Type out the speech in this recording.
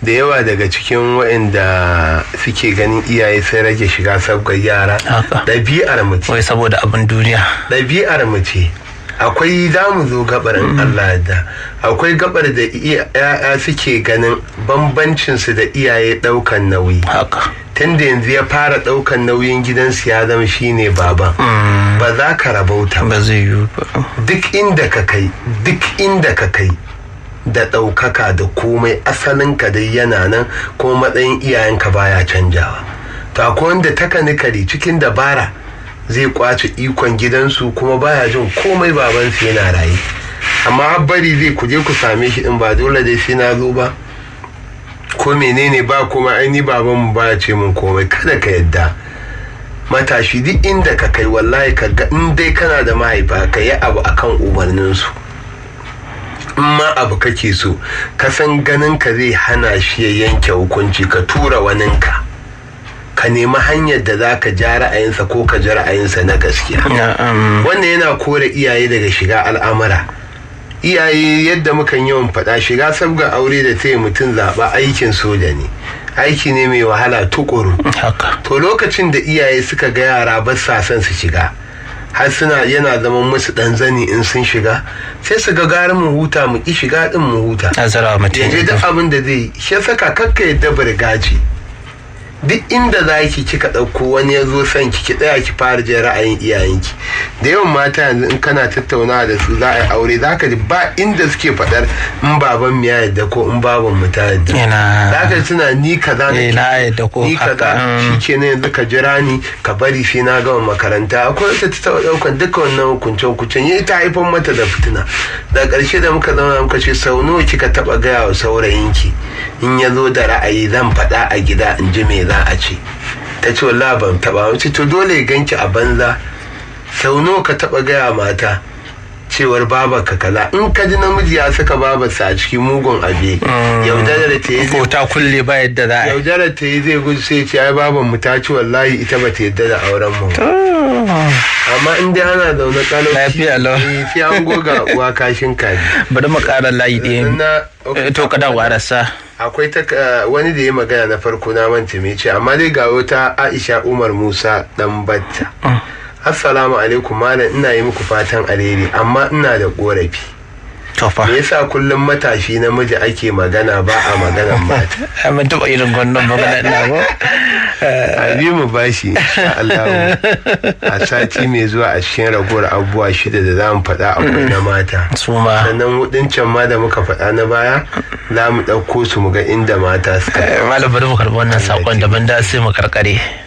da yawa daga cikin waɗanda suke ganin iyaye sai rage shiga sabgar yara Haka. ɗabi'ar mu ce wai saboda abin duniya ɗabi'ar mu ce akwai za mu zo gabar in Allah da akwai gabar da ya'ya suke ganin bambancinsu da iyaye ɗaukan nauyi haka tunda yanzu ya fara ɗaukan nauyin gidansu ya zama shine baban ba za ka rabauta ba ba zai yiwu ba duk inda ka kai duk inda ka kai da ɗaukaka da komai asalinka dai yana nan kuma matsayin iyayenka baya canjawa to akwai wanda takanikali cikin dabara zai kwace ikon gidansu kuma baya jin komai babansu yana raye amma har bari zai kuje ku same shi in ba dole dai sai na zo ba ko menene ba kuma aini babanmu ba ce mun komai kada ka yadda matashi duk inda ka kai wallahi ka ga in dai kana da mahaifa ka yi abu akan umarninsu in ma abu kake so ka san ganin ka zai hana shi ya yanke hukunci ka tura waninka ka nemi hanyar da za ka ja ra'ayinsa ko ka ji ra'ayinsa na gaskiya na'am wannan yana kore iyaye daga shiga al'amura iyaye yadda mukan yawan faɗa shiga sabga aure da taya mutum zaɓa aikin soja ne aiki ne mai wahala tukuru haka to lokacin da iyaye suka ga yara ba sa son su shiga har suna yana zaman musu dan zani in sun shiga sai su ga gara mu huta mu ki shiga din mu huta azara mutum yaje duk abin da zai yi shi saka kakka yadda burgaji duk inda za ki kika ɗauko wani ya zo son ki ki tsaya ki fara jin ra'ayin iyayenki da yawan mata yanzu in kana tattaunawa da su za a yi aure za ka ji ba inda suke faɗar in baban mu ya yadda ko in baban mu ta yadda yana za ka ji suna ni kaza Eh, nake na yadda ko ni haka, kaza mm. shi ke yanzu ka jira ni ka bari sai na gama makaranta akwai wata ta taɓa ɗaukan duka wannan hukunce hukuncen ya ta haifar mata da fitina da ƙarshe da muka zama muka ce sau nawa kika taɓa gaya wa saurayinki in ya zo da ra'ayi zan faɗa a gida in ji me za a ce ta ce wallahi ban taɓa wace to dole ya ganki a banza sau nawa ka taɓa gaya mata cewar babarka kaza in ka ji namiji ya saka babarsa a cikin mugun abe yaudarar ta yi zai ko ta kulle ba yadda za a yi yaudarar ta yi zai gudu sai ce ai baban mu ta ci wallahi ita ba ta yadda da auren mu ba." amma in dai ana zaune kalau Lafiya lau. eh, sai an goga uwa kashin kaji bari mu ƙara layi ɗaya Na- Eh, to ka dawo rasa akwai ta uh, wani da ya magana na farko na manta me ce amma dai ga wata Aisha Umar Musa dan batta Assalamu alaikum malam ina yi muku fatan alheri amma ina da korafi to fa me yasa kullum matashi namiji ake magana ba a maganan mata ai mun taɓa irin wannan magana ina ko a bi mu bashi insha Allah a sati mai zuwa a cikin ragowar abubuwa shida da za mu faɗa akwai na mata su ma sannan hudun can ma da muka faɗa na baya za mu ɗauko su mu ga inda mata suka Eh, malam bari mu karɓi wannan saƙon daban da sai mu karkare